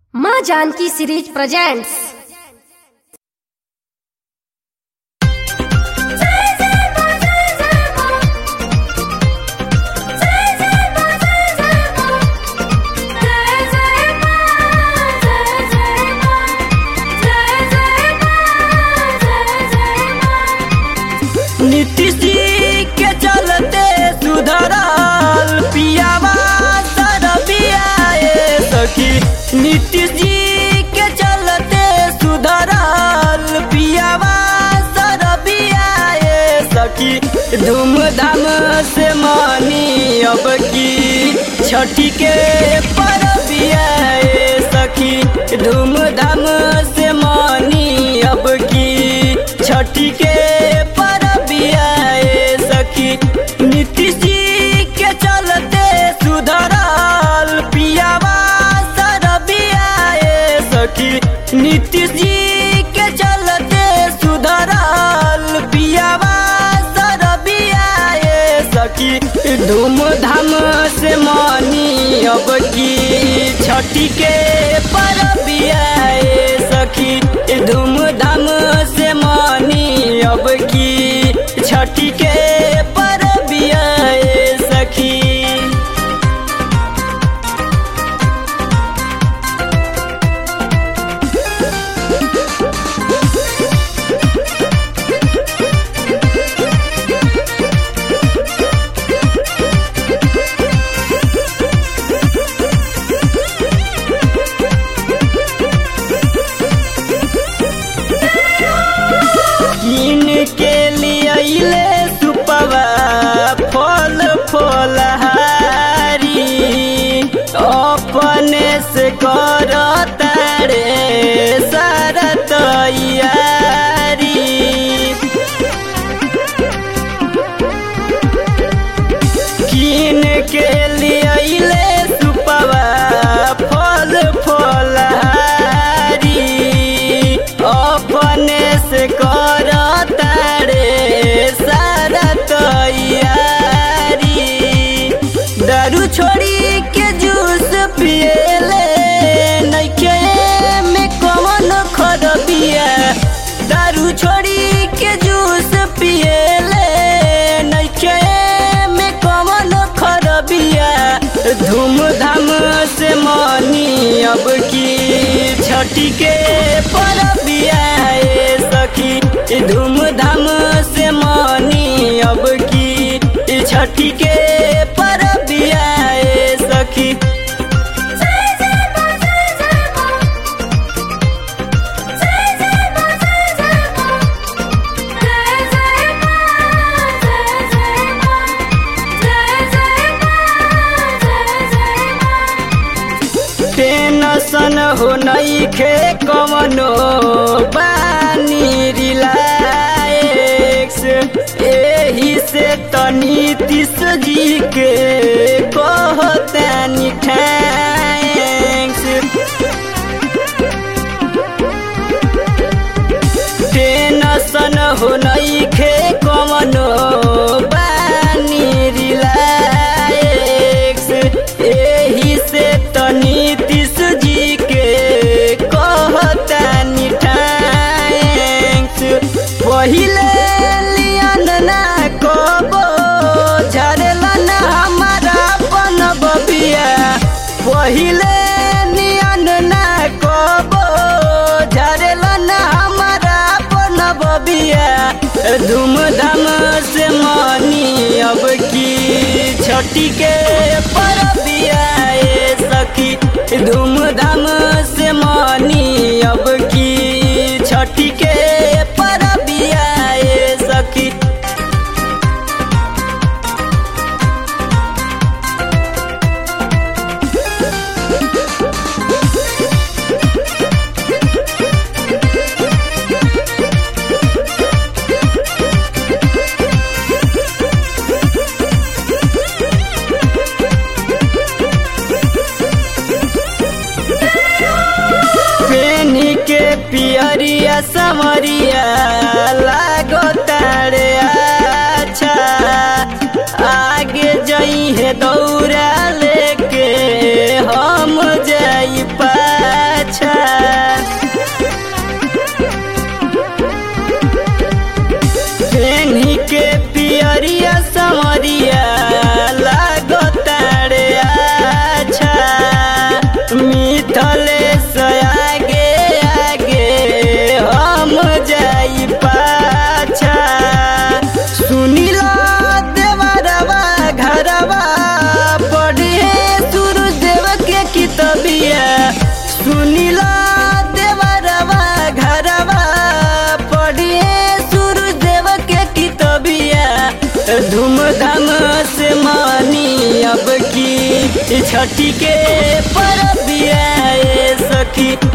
माँ Janaki series presents Nitish जी के चलते सुधरल पियावा सरबिया ए सखी नीतीश जी के चलते सुधरल पियावा सरबिया ए सखी धूमधाम से मानी अब की छठी के परबिया ए सखी धूमधाम से मानी अब की छठी के परबिया ए सखी नीतीश जी के चलते सुधरल पियावा सरबिया ए सखी नीतीश जी के चलते सुधरल पियावा सरबिया ए सखी धूमधाम से मानी अब की छठी के परबिया ए सखी धूमधाम से मानी अब की छठी के परबिया ए सखी कीन के लिए सुपवा फल फलहारी अपने से कर तारे सारा तैयारी कीन के लिए सुपवा फल फलहारी अपने से कर तारे सारा तैयारी दारू छोड़ी के जूस पिएले नइखे में कौन खरबिया दारू छोड़ी के जूस पिएले नइखे में कौन खरबिया धूमधाम से मानी अब की छठी के परबिया ए सखी धूमधाम से मानी अब की छठी के परबिया ए सखी टेंशन हो नहीं खे कवनो बानी रिलैक्स एही से तनी तीस जी के कहतानी थैंक्स टेंशन हो नहीं खे कवनो बानी रिलैक्स एही से तनी तीस जी के कहतानी थैंक्स पहिले लियन ना कबो झरेला ना हमारा अपन बबिया पहिले नियन ना कबो झरेला ना हमारा अपन बबिया धूमधाम से मानी अब की छठी के परबिया ए सखी धूमधाम से मानी अब की छठी के परबिया ए सखी पेनी के पियरिया समरिया लागो तारे अच्छा आगे जई है दौड़ा लेके हम जाई पाछा सुनिला देवरवा घरवा पढ़िए सूरज देव के कितबिया धूमधाम से मानी अब की छठी के परबिया ए सखी